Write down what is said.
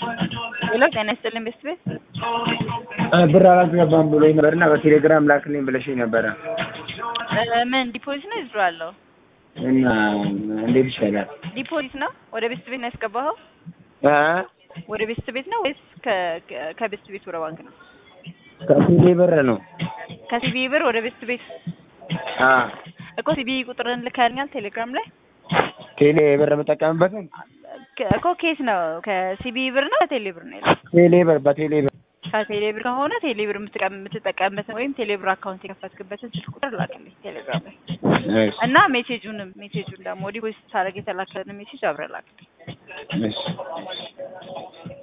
ሄሎ ጤና ይስጥልኝ ቤስት ቤት ብር አላስገባም ብሎኝ ነበር እና በቴሌግራም ላክልኝ ብለሽኝ ነበረ ምን ዲፖዚት ነው ይዝሮ አለው እና እንዴት ይሻላል? ዲፖዚት ነው ወደ ቤስት ቤት ነው ያስገባኸው እ ወደ ቤስት ቤት ነው ወይስ ከ- ከ- ከቤስት ቤት ወደ ባንክ ነው ከሲቢ ብር ነው። ከሲቢ ብር ወደ ቤስት ቤት አ እኮ ሲቢ ቁጥርን ልከልኛል ቴሌግራም ላይ ቴሌ ብር የምጠቀምበትን ከ- እኮ ኬስ ነው ከሲቢ ብር ነው ከቴሌ ብር ነው ያለው ቴሌ ብር በቴሌ ብር ከቴሌ ብር ከሆነ ቴሌ ብር የምትጠቀም- የምትጠቀምበትን ወይም ቴሌ ብር አካውንት የከፈትክበትን ስልክ ቁጥር ላክልኝ ቴሌግራም ላይ እሺ እና ሜሴጁንም ሜሴጁን ደግሞ ዲፖዚት ሳደርግ የተላከልን ሜሴጅ አብረህ ላክልኝ እሺ